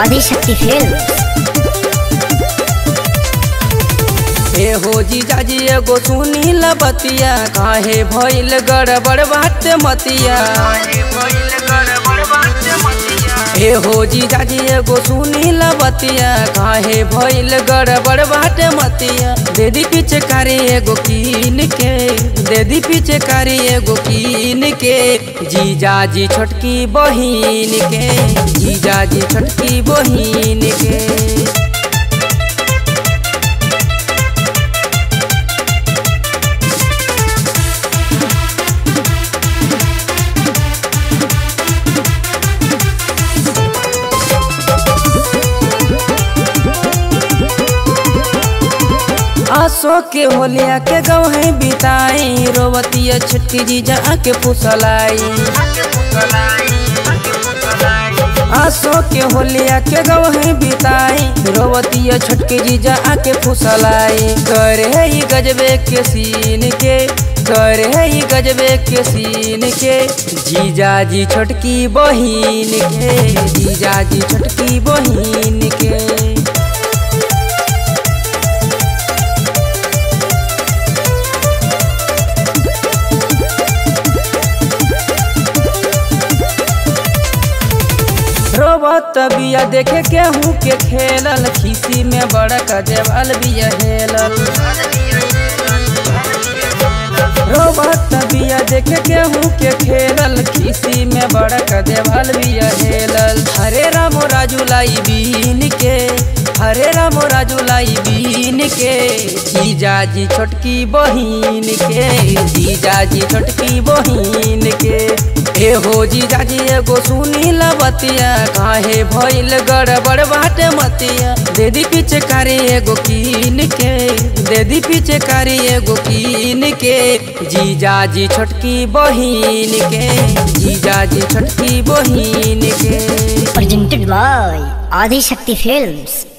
Adishakti film ए हो जीजाजी एगो सुनी बतिया काहे भइल गड़बड़ बात मतिया ए हो जीजाजी एगो सुनी बतिया काहे भइल गड़बड़ बात मतिया देदी पीछे कारी एगो कीन के देदी पीछे कारी एगो कीन के जीजाजी छोटकी बहिन के जीजाजी छोटकी बहिन के आसो के होलिया के गवहे बिताई रोवतिया छुटकी जीजा के फुसलाई आसो के होलिया के गवहे बिताई रोवतिया छुटकी जीजा के फुसलाई करे ही गजबे के सीन के करे ही गजबे के सीन के जीजा जी छोटकी बहिन के जीजा जी छोटकी बहिन के रोबत बिया देखे केहू के खेलल खीसी में बड़क देवाल बिया हेलल रोबत बिया देखे केहू के खेलल खीसी में बड़क देवाल बिया हेलल हरे राम राजू लाई बीन के हरे राम राजू लाई बीन के जीजाजी छोटकी बहिन के जीजाजी छोटकी बहिन के ए हो जीजाजी एगो सुनी बतिया काहे भइल गड़बड़ बाटे मतिया देदी पीछे कारी एगो कीन के देदी पीछे कारी एगो कीन के जीजाजी छोटकी बहिन के जीजाजी छोटकी बहिन के presented by आदिशक्ति फिल्म्स